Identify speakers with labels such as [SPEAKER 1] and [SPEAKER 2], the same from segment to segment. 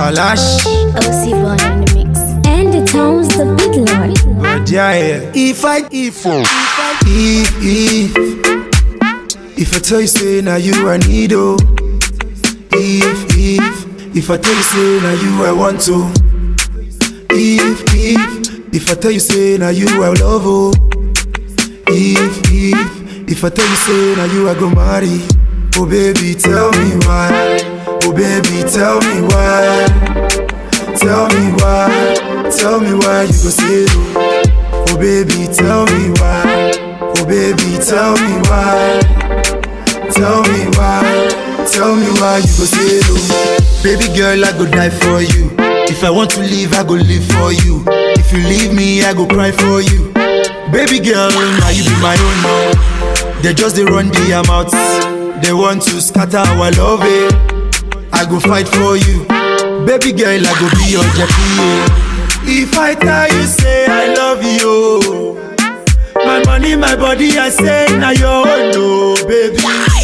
[SPEAKER 1] Alash,
[SPEAKER 2] OC Boy in the mix. And the town's the big lord.
[SPEAKER 1] yeah. If I, if, if, if, if I tell you say now you I need oh. If, if, if I tell you say now you I want to. If, if, if I tell you say now you I love oh. If, if, if I tell you say now you I go marry. Oh baby, tell me why. Oh baby, tell me why. Tell me why. Tell me why you go say no. Oh baby, tell me why. Oh baby, tell me why. Tell me why. Tell me why you go say no. Baby girl, I go die for you. If I want to leave, I go live for you. If you leave me, I go cry for you. Baby girl, now you be my own now. They just they run the amount. They want to scatter our love. Eh. I go fight for you. Baby girl, I go be your JP. If I tell you, say I love you. My money, my body, I say now your own, no, baby.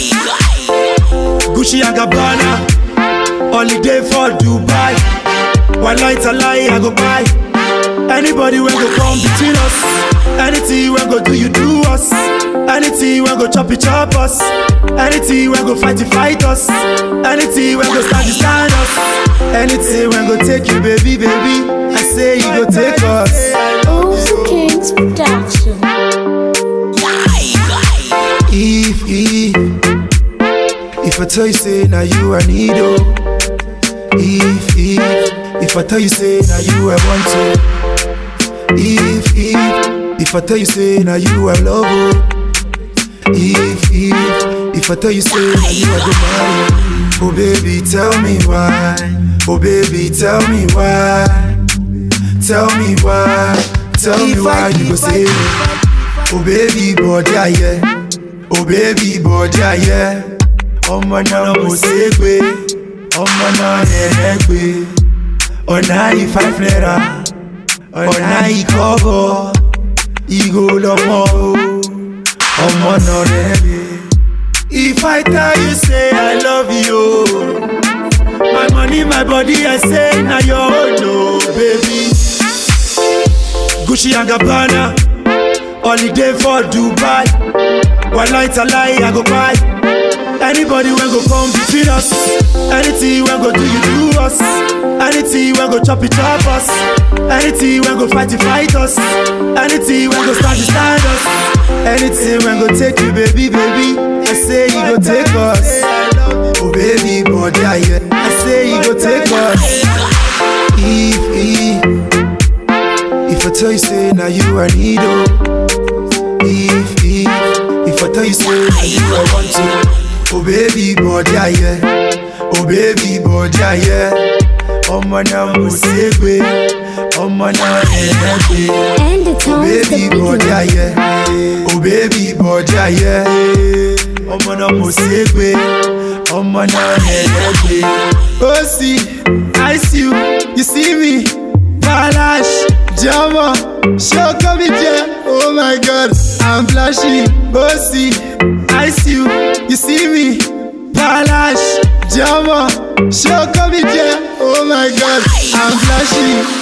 [SPEAKER 1] Gucci and Gabbana, holiday for Dubai. One night a lie, I go buy. Anybody when go come between us. Anything when go do you do us. Anything when go chop it chop us. Anything when go fight it fight us. Anything when go stand it stand us. Anything when go take you baby baby. I say you go take us.
[SPEAKER 2] OC Kings Production.
[SPEAKER 1] If if if I tell you say now you I need oh. If if if I tell you say now you I want to. If if if I tell you say now you I love oh. If if if I tell you say now you I go marry. Oh baby tell me why. Oh baby tell me why. Tell me why. Tell me why you go say no. Oh baby body yeah. Oh baby body yeah. ọmọ náà mo ṣe é gbé ọmọ náà yẹ̀yẹ́ gbé ọ̀nà yìí five naira ọ̀nà yìí kọ́bọ̀ ìgò lọ́mọ o ọmọ náà rẹ̀ gbé. If I tell you say I love you, my money, my body, I say na your own, no, baby. Gucci and Gabbana, holiday for Dubai. One night a lie, I go buy. Anybody when go come between us. Anything when go do you do us. Anything when go chop it chop us. Anything when go fight it fight us. Anything when go stand it stand us. Anything when go take you baby baby. I say you go take us. Oh baby body yeah. I say you go take us. If if if I tell you say now you I need oh. If if if I tell you say now you I want to. Oh baby body yeah. Oh baby body yeah. ọmọ náà mo ṣe é gbé ọmọ náà ẹ̀ẹ́ gbé.
[SPEAKER 2] And the
[SPEAKER 1] Oh
[SPEAKER 2] town's the
[SPEAKER 1] baby
[SPEAKER 2] big
[SPEAKER 1] body
[SPEAKER 2] lord.
[SPEAKER 1] yeah. Oh baby body yeah. ọmọ náà mo ṣe é gbé ọmọ náà ẹ̀ẹ́ gbé. ó sì I see you you see me Balash jọmọ ṣọkọ mi jẹ oh my god I'm flashing ó sì I see you you see me Balash jọmọ ṣọkọ mi jẹ oh my god I'm flashing.